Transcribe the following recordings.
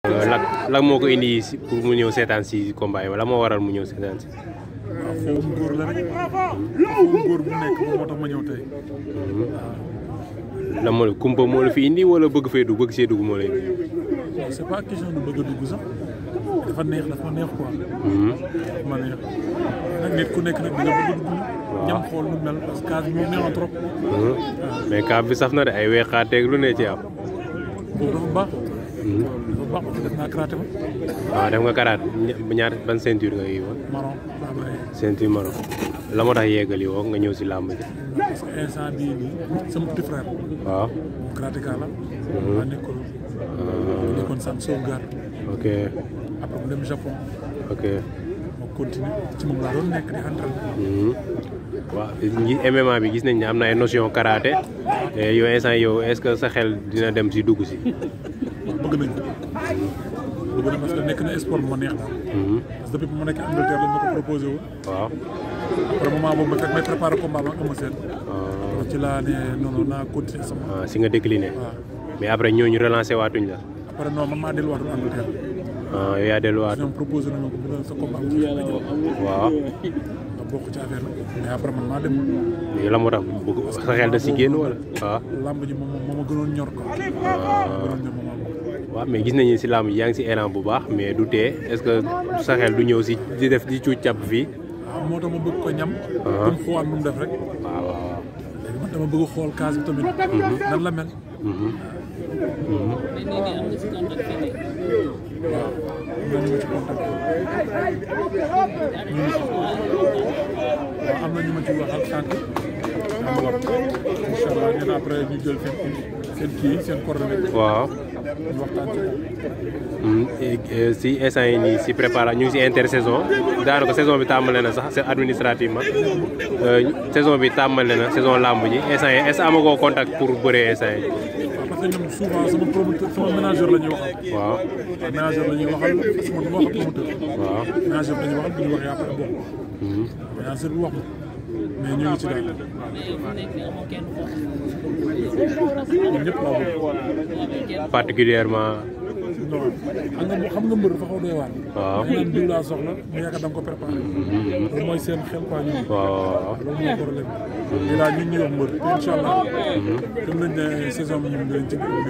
lak lak moo ko indi si pour mu ñëw seetaan si combat yi la moo waral mu ñëw seetaan si. waaw foofu góor la rek foofu góor bu nekk moom moo tax ma ñëw tey la moo kumpa moo la fi indi wala bëgg fee dugg bëgg see dugg moo la indi. waaw c'est pas question de bëgg a dugg sax dafa neex dafa neex quoi dafa ma neex nag nit ku nekk nag da nga bëgg a dugg ñam xool nu mel parce que case bi moom neexoon trop mais kaab bi saf na de ay weexaateeg lu ne ci am. boobu dafa baax dafa baax parce que def naa karaté ba waaw def nga karaat ñaar ban ceinture nga yi woon marron laa bàyyi ceinture marron la moo tax yeggali woo nga ñëw si làmb ji. parce que instant bii nii sama petit frère waaw. moom karatéka la maa nekkoon nekkoon sam sauvegarde ok après mu dem Japon ok. ma continuer ci moom laa doon nekk di entraîné waaw ñi MMA bi gis nañ ne am na ay notion karaté te yow instant yow est-ce que sa xel dina dem si dugg si. waaw bëgg nañ ko bëgg nañ parce que nekk na sport bu ma neex daal parce que depuis bu ma nekk Angleterre lañ ma ko proposé woon waaw. après moment boobu ma fekk may préparé combat ba am seen ci laa ne non non naa continuer sama ah si nga décliné. waaw mais après ñooñu relancé waatuñ la. après non man maa delluwaatoon Angleterre ah yow yaa delluwaat. ñoom proposé nañu ko bu doon sa combat bu jeex nga ñëw waaw. nga bokk ci affaire bi mais après man maa dem léegi la moo tax bëgg sa xel da si génn wala. waaw. lamb ji moom moo ma gënoon ñor quoi gënoon ñor moom waaw mais gis nañu si làmb ji yaa ngi si élan bu baax mais du tee est-ce que sa xel du ñëw si di def di cuuc càpp fii. waaw moo tax ma bëgg ko ñam comme xool nu mu def rek waaw waaw. léegi man dama bëgg xool case bi tamit nan la mel waaw am na ñu ma ci waaw am na ñu ma ci waxal sànq am wax incha allah ñun après ñu jël seen seen kii seen coordonnée waaw. ñu waxtaan ci moom. Hmm, eh, eh, si instant yi nii si préparation ñu ngi si intersaison daanaka saison bi tàmbale na sax c'est administrativement Euh, saison bi tàmbale na saison làmb ji instant yi est-ce que amagoo contact pour bëree instant yi. waaw parce que ñoom souvent sama promoteur sama ménageur la ñuy waxal. waaw waaw ménageur la ñuy waxal parce que man du ma wax ak promoteur. waaw. ménageur la ñuy waxal bu ñu waxee après bon. ménageur bi wax ma mais ñu ngi ci daal. ñun ñëpp laa bëgg. particulièrement non xam nga xam nga mbër dafa xaw doy waar. waaw. da nga naan diw laa soxla mu yaakaar da nga ko préparé. loolu mooy seen xel quoi ñoom. waaw loolu mooy problème bi. lii daal ñun ñuy wax mbër te incha allah. gëm nañ ne saison bi ñun dinañ ci bëgg di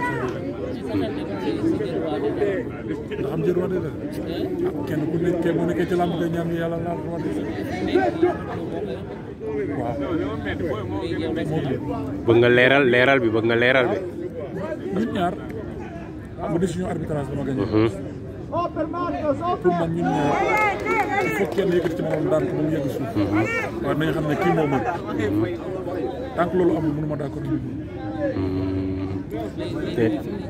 ndax am jël wante la kenn ku nekk bu nekkee ci làmb koy ñaan yàlla laal wante waaw bëgg nga leeral leeral bi bëgg nga leeral bi. ñun ñaar xam nga décision arbitrage dama gagné pour man ñun ñaar il faut kenn yëkkati ci moom daan ko ba mu yegg suuf waaye nañu xam ne kii moo mën tant que loolu amul mënu ma d'accord nit ñi te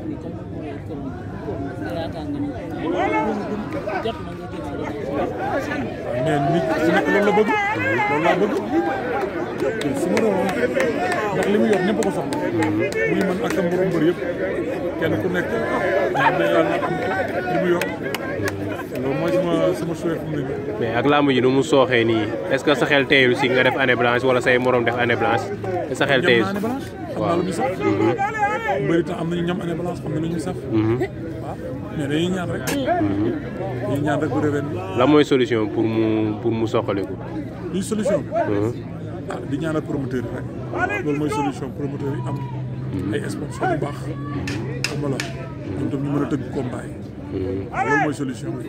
mais nit su nekk loolu la bëgg loolu laa bëgg su ma doon ndax li mu yor ñëpp ko soxla muy man ak sama borom mbër yëpp kenn ku nekk ñaan na yàlla am ko li mu yor loolu mooy sama sama souhait fu mu ne nii mais ak làmb ji nu mu sooxee nii est-ce que sa xel teyul si nga def année blanche wala say morom def année blanche est-ce que sa xel ñam teyul naa année blanche xam naa lu muy saf mbëri tam am nañu ñam année blanche xam na lu ñuy saf waaw mais dañuy ñaan rek dañuy ñaan rek bu ren la mooy solution pour mu pour mu soqaliku. luy solution bi ah di ñaanal promoteur yi rek loolu mooy solution promoteur yi am ay sponsor yu baax xam nga la ñoom tam ñu mën a tëgg combat yi loolu mooy solution bi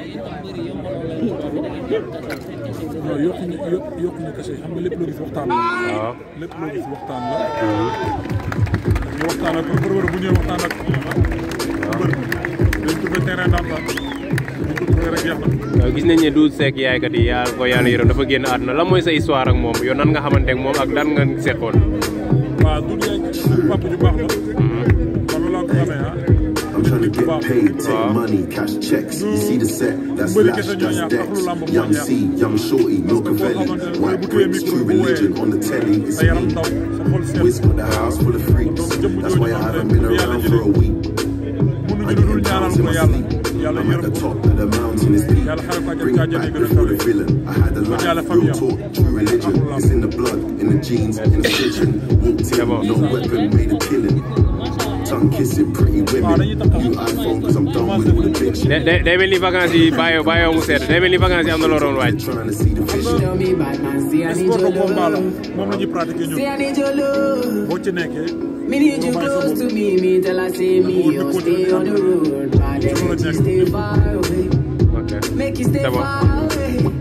non yokkuñu yokk yokkuñu kese xam nga lépp loo gis waxtaan la waaw lépp loo gis waxtaan la ñu waxtaan ak promoteur bu ñëwee waxtaan ak mbër dañ trouvé terrain d'entente dañ ko trouvé rek jeex na Euh, gis nañ ne Doudou Seck yaaykat yi yaa ko yàlla yërëm dafa génn àdduna lan mooy sa histoire ak moom yow nan nga xamante ak moom ak lan nga seqoon. waaw du yaay suñu papa ju baax la man loolu laa ko xamee ah I'm trying to get paid, take money, cash checks. You see the set, that's Mbëri Lash, kese ñoo that's ñaar Dex. taxul lamb moo Young ñaar. C, Young Shorty, Milcavelli. White bricks, true religion on the telly. It's sa yaram me. ndaw sa xol seet Wiz got the house full of freaks. That's why I haven't been around for a week. mënuñu I lu get dul them ñaanal pounds in ko my yàlla sleep. yàlla I'm at yërëm the ko top of the mountain, it's deep. yàlla xare ko Bring àjjana it back àjjana before gën the a villain. I had a yàlla life, real famille am. talk, true religion. It's in the blood, in the jeans, in the kitchen. Walked in, no weapon, made a killing. tongue kissing pretty women. You iPhone, cause I'm done with all the bitch shit. day day day mel ni vacances yi bàyyoo bàyyoo mu sedd day mel ni vacances yi am na loo doon waaj. Trying to see the vision. Tell me bad man, say I need sport your de combat la love. moom la ñuy pratiquer Say ñun I need your love. boo ci nekkee Me need you close to me, me tell I say me, you stay on the road. Bad energy, stay far away. ok Make you stay C'est bon. far away.